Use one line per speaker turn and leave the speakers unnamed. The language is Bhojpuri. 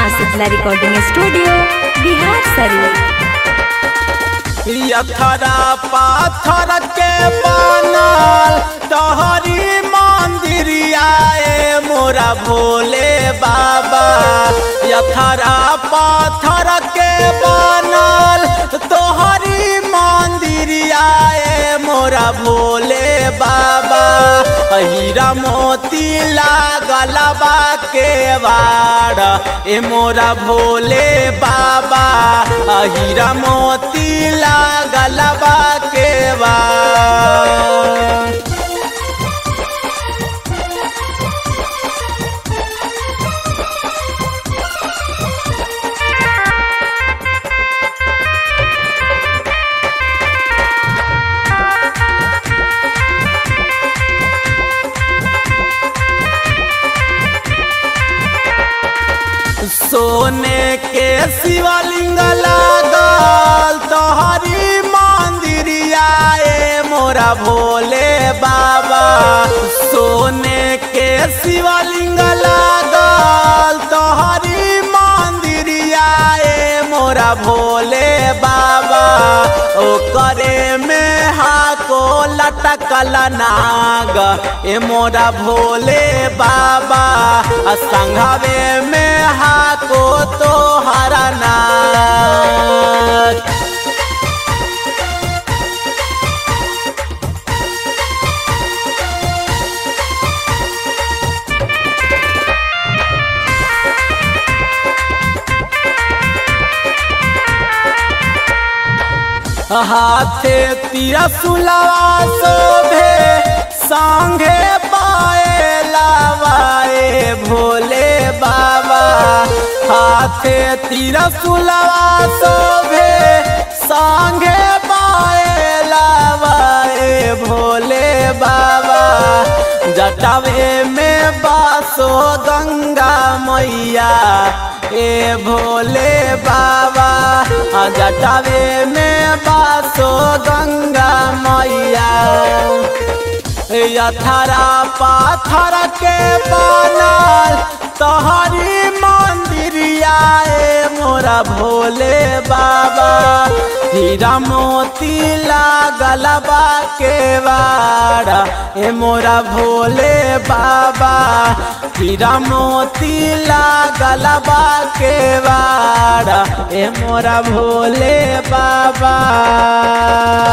माँ शीतला रिकॉर्डिंग स्टूडियो बिहार शरीफ
यथरा पाथर के बनल तहरी मंदिरिया ए मोरा भोले बाबा यथरा पाथर के बनल तोहरी मंदिरिया ए मोरा भोले बाबा हीरा मोती लागल बा के वाड़ ए मोरा भोले बाबा हीरा मोती लागल बा के वाड़ सोने के शिवलिंग लागल तोहरी मंदिरिया ए मोरा भोले बाबा सोने के शिवलिंग लागल तोहरी मंदिरिया ए मोरा भोले बाबा ओकरे में हाको लटकल नाग ए मोरा भोले बाबा आ संघवे में हाको तो हरा नाग हाथे तिरसुलवा शोभे संगे पाए लावाए भोले बाबा हाथे तिरसुलवा शोभे संगे पाए लावाए भोले बाबा जटावे में बासो गंगा मैया ए भोले बाबा जटावे में बासो गंगा मैया यथरा पाथर के बनल तोहरी मंदिरिया ए मोरा भोले बाबा हीरा मोती लागल बा के वाड़ा ए मोरा भोले बाबा हीरा मोती लागल बा के वाड़ा ए मोरा भोले बाबा